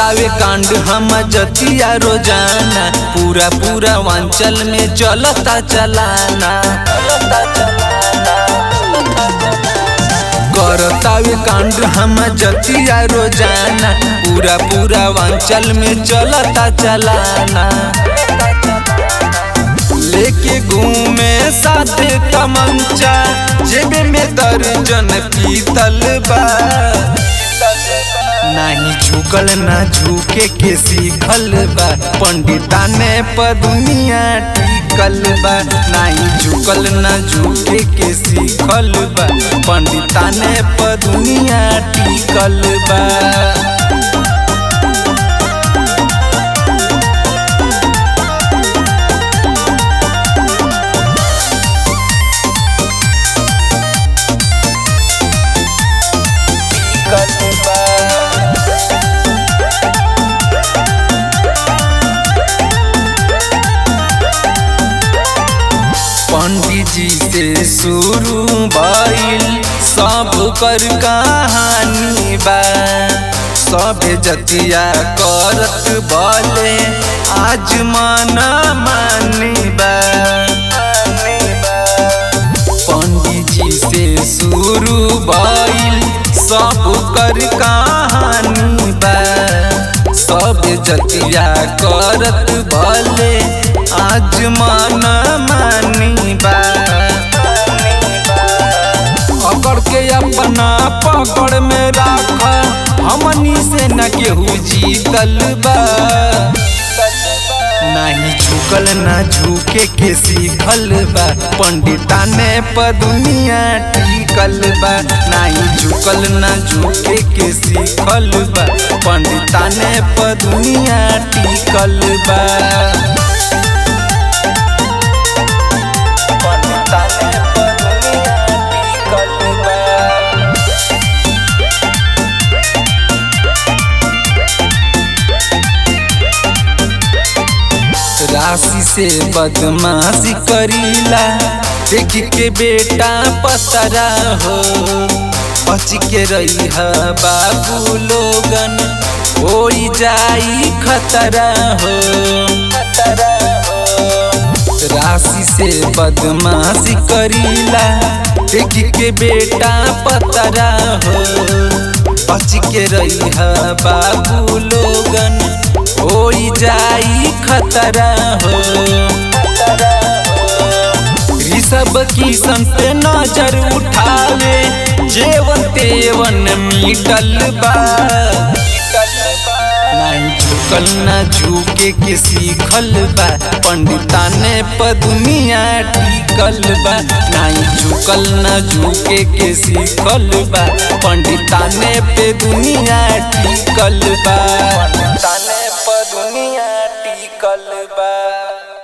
करतावे कांड हम जतिया रोजाना पूरा पूरा वांचल में चलता चलाना करतावे कांड हम जतिया रोजाना पूरा पूरा वांचल में चलता चलाना लेके घूमे साथे तमंचा जेब में दर्जन पीतल बा नाही झुकल ना झुके के सीखल बा पंडिता ने प दुनिया टिकल बा नाही झुकल ना झुके के सीखल बा पंडिता ने प दुनिया टिकल बा पंडित जी से शुरू भइल सब कर कहानी बा सब जतिया करत बले आज मन मानी बा पंडित जी से शुरू भइल सब कर कहानी बा सब जतिया करत भले आज मन मानी बा अकड़ के अपना पकड़ में राख हमनी से न केहू जीतल बा नहीं झुकल ना झुके के सीखल बा पंडिता ने प दुनिया टिकल बा नहीं झुकल ना झुके के सीखल बा पंडिता ने प दुनिया टिकल बा पंडिता ने प दुनिया टिकल बा राशि से बदमाशी करीला देख के बेटा पतरा हो बच के रही है बाबू लोगन हो जाई खतरा हो राशि से बदमाशी करीला देख के बेटा पतरा हो बच के रही है बाबू लोगन हो जाई खतरा हो सब किसन पे नजर उठावे जेवन तेवन मिटल बा नहीं झुकल ना झुके के सीखल बा पंडिता ने प दुनिया टिकल बा नहीं झुकल ना झुके के सीखल बा पंडिता ने पे दुनिया टिकल बा पंडिता ने प दुनिया टिकल